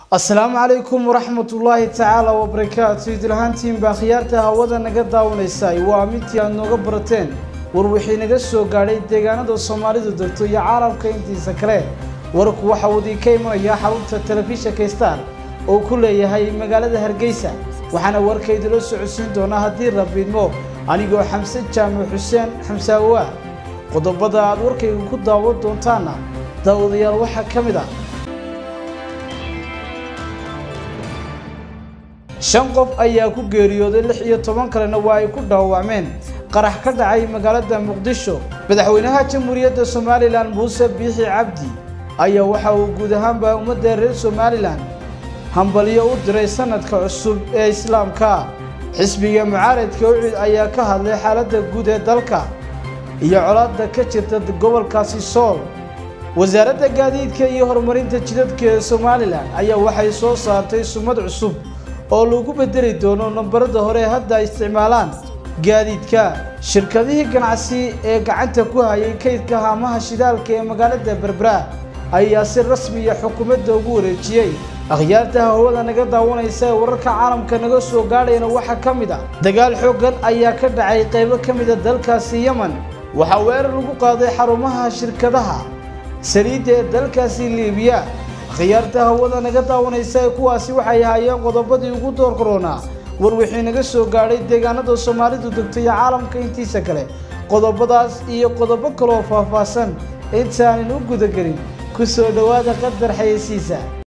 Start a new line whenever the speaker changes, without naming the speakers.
asalaamu calaykum waraxmatullaahi tacaala wabarakaatu idilhaantiinbaa khiyaarta hawada naga daawanaysay waa midtii aad nooga barateen war wixii naga soo gaadhay deegaanada soomaalidu degto iyo caalamka intiisa kale warku waxa uu idinka imanayaa xarunta telefishinka star oo ku leeyahay magaalada hargeysa waxaana warka idinla socodsiin doonaa haddii rabiidmo anigoo xamse jaamac xuseen xamsaawa qodobada aad warkayga ku daawan doontaana daawadayaal waxaa ka mid ah shan qof ayaa ku geeriyooday lix iyo toban kalena waa ay ku dhaawacmeen qarax ka dhacay magaalada muqdisho madaxweynaha jamhuuriyadda somalilan muuse biixi cabdi ayaa waxa uu guud ahaanba ummadda reer somalilan hambalyo u diray sanadka cusub ee islaamka xisbiga mucaaradka ucid ayaa ka hadlay xaaladda guud ee dalka iyo colaadda ka jirta gobolkaasi sool wasaaradda gaadiidka iyo horumarinta jidadka ee somalilan ayaa waxay soo saartay sumad cusub oo lagu bedeli doono nambarada hore hadda ay isticmaalaan gaadiidka shirkadihii ganacsi ee gacanta ku hayay kaydka haamaha shidaalka ee magaalada berbera ayaa si rasmiya xukuumadda ugu wareejiyey akhyaarta hawada naga daawanaysa ee wararka caalamka naga soo gaadhayana waxaa ka mid ah dagaal xooggan ayaa ka dhacay qaybo ka mid a dalkaasi yemen waxaa weerar lagu qaaday xarumaha shirkadaha saliidda ee dalkaasi liibiya khiyaarta hawada naga daawanaysa ee kuwaasi waxay ahaayeen qodobadii ugu door koronaa war wixii naga soo gaadhay deegaanada soomaalidu degto iyo caalamka intiisa kale qodobadaas iyo qodobo kaleoo faahfaahsan intaanan u gudagelin ku soo dhowaada qadar xayeysiisa